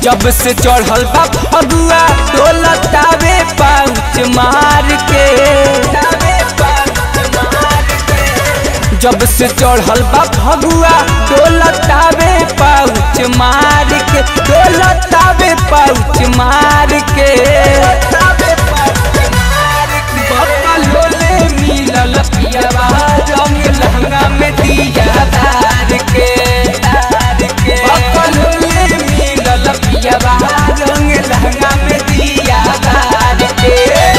जब से चढ़ल बा फगुआ डोलतावे पाउच मार के जब से चढ़ल बा फगुआ डोलतावे पाउच मार के डोलतावे पाउच मार के बकलोले मिलल पियावा रंग लहंगा में दिया धार के बकलोले मिलल पियावा रंग लहंगा में दिया धार के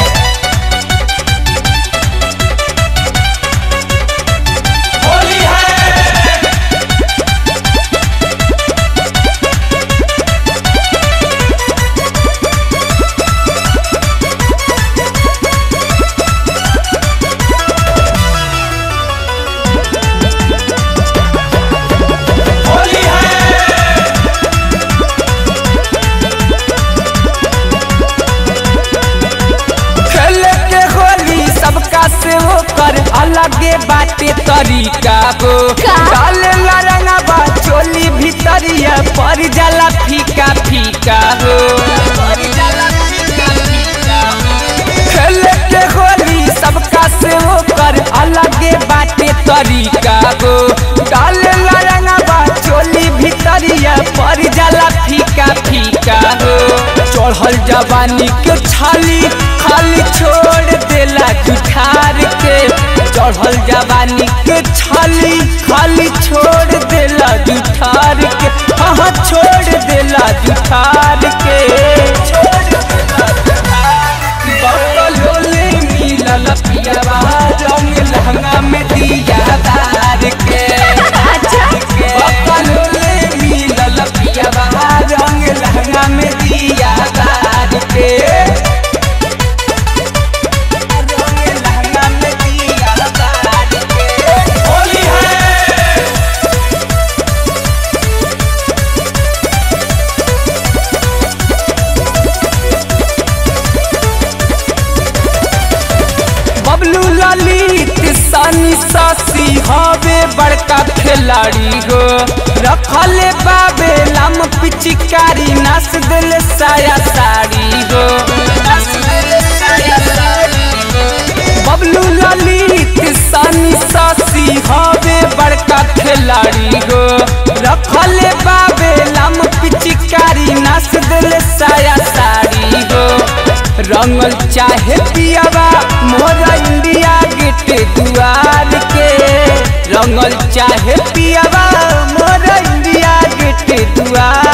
होली है होली है खेले के होली सबका से होकर अलगे बाटे तरीका हो का? डाले ला रंगवा चोली भीतरिया पर जाला फीका फीका हो खेले के होली सबका से होकर अलगे बाटे तरीका हो डाले ला रंगवा चोली भीतरिया पर जाला फीका फीका हो चढ़ल जवानी के छाली खाली छोड़ देला जुठार के चढ़ल जवानी के छाली खाली छोड़ देला जुठार के हाँ छोड़ देला जुठार के बकलोले मिलल पियावा रंग लहंगा में दिया धार के अच्छा बकलोले मिलल पियावा रंग लहंगा में दिया धार के रंग लहंगा में दिया धार के होली है बबलू ललित सनी ससी हवे बड़का खिलाड़ी हो रखले बाबे लम पिचकारी नस दिल साया साड़ी हो बबलू ललित सनी ससी हवे बड़का खिलाड़ी हो रखले बाबे लम पिचकारी नस दिल साया साड़ी हो रंगल चाहे पियावा मोरा इंडिया गेट दुआर के रंगल चाहे पियावा मोरा इंडिया गेट दुआर